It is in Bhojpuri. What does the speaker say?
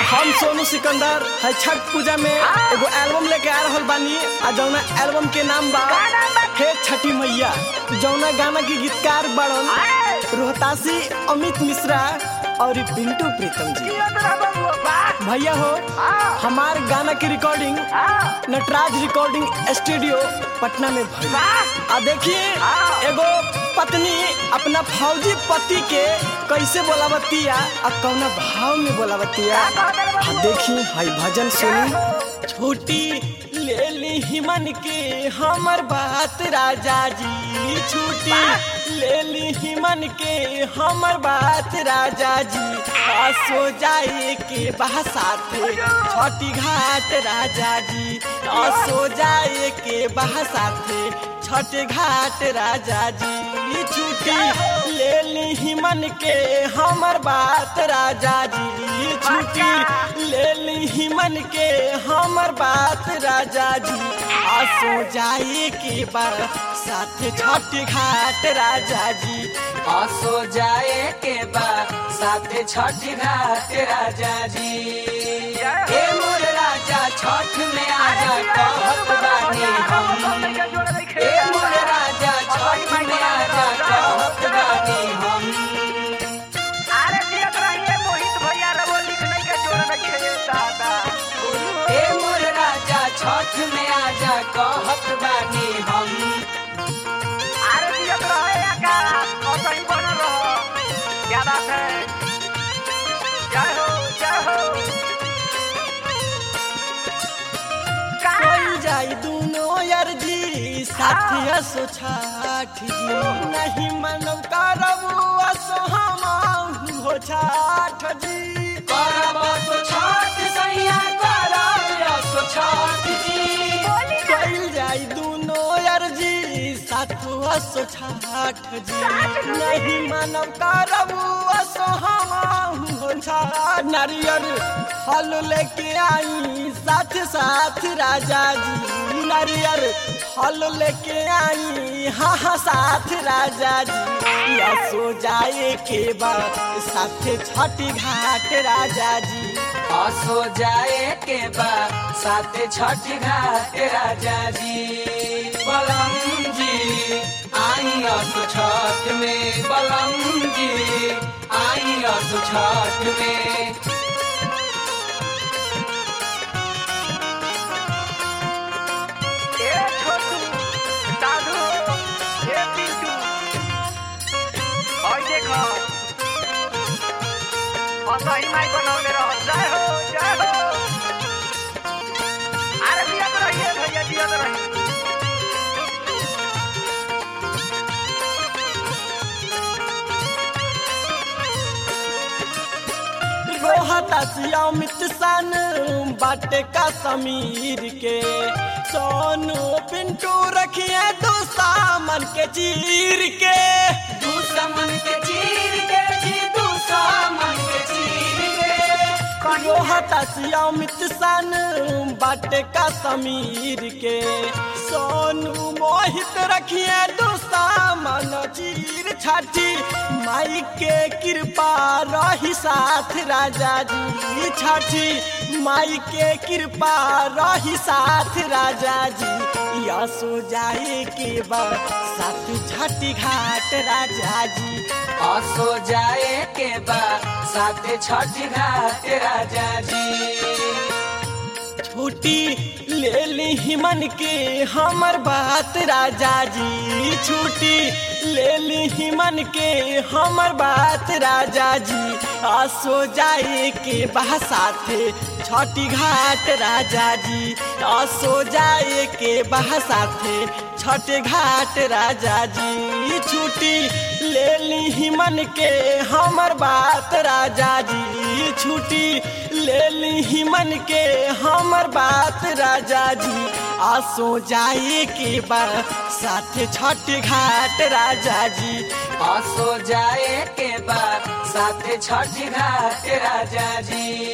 हम सोनू सिकंदर है छठ पूजा में एगो एल्बम लेके आ रहल बानी आ जौना एल्बम के नाम बा हे छठी मैया जौना गाना के गीतकार बड़न रोहतासी अमित मिश्रा और पिंटू प्रीतम जी भैया हो हमार गाना की recording Natraj recording studio Patna में भई आ देखिए एगो पत्नी अपना फौजी पति के कैसे बोलावतिया आ कौना भाव में बोलावतिया आ देखिए हई भजन सुनी छोटी ले ली हिमन के हमर बात राजा जी छूटी ले ली हिमन के हमर बात राजा जी आ सो जाए के बहा साथे छठी घाट राजा जी आ सो जाए के बहा साथे छठ घाट राजा जी छुट्टी ले ली हिमन के हमर बात राजा जी छुट्टी ले ली हिमन के हमर बात राजा जी आ सो जाए के बाद साथ छठ घाट राजा जी असो जाए के बाद साथे छठ घाट राजा जी ए मोर राजा छठ में आजा कहत बानी हम ए मोर राजा छठ में आजा कहत बानी हम ए मोर राजा छठ में आजा कहत बानी हम कोई जाई दोनों यार जी साथिया सो छाठ जी नहीं मनव करबू असो हम हो छाठ जी करब तो छठ सैया करब असो छठ जी कोई जाई दोनों यार जी साथुआ सो छाठ जी नहीं मनव करबू असो हम हो छाठ नारियल फल लेके आई साथ साथ राजा जी नारियल फल लेके आई हाँ हाँ साथ राजा जी या सो जाए के बाद साथ छठी घाट राजा जी असो जाए के बाद साथे छठ घाट राजा जी बलम जी आई असो छठ में बलम जी आई असो छठ में बनौले रहो जय हो जय हो अरे दिया तो रहिए भैया दिया तो रहिए रोहतासी अमित सन बाटे का समीर के सोनू पिंटू रखिए दो सामन के चीर के दुश्मन के चीर के जी दुश्मन के चीर के रोहतासी अमित सन बाटे का समीर के सोनू मोहित रखिए दो सामन चीर छाठी माई के कृपा रही साथ राजा जी छठी माई के कृपा रही साथ राजा जी या सो जाए के बाद साथ छठी घाट राजा जी असो जाए के बाद साथे छठ घाट राजा जी छुट्टी ले ली हिमन के हमर बात राजा जी छुट्टी ले ली हिमन के हमर बात राजा जी आ सो जाए के बहा साथे छठी घाट राजा जी आ सो जाए के बहा साथे छठ घाट राजा जी छुट्टी ले ली हिमन के हमर बात राजा जी छुट्टी ले ली हिमन के हमर बात राजा जी आ सो जाए के बाद साथ छठ घाट राजा जी असो जाए के बाद साथे छठ घाट राजा जी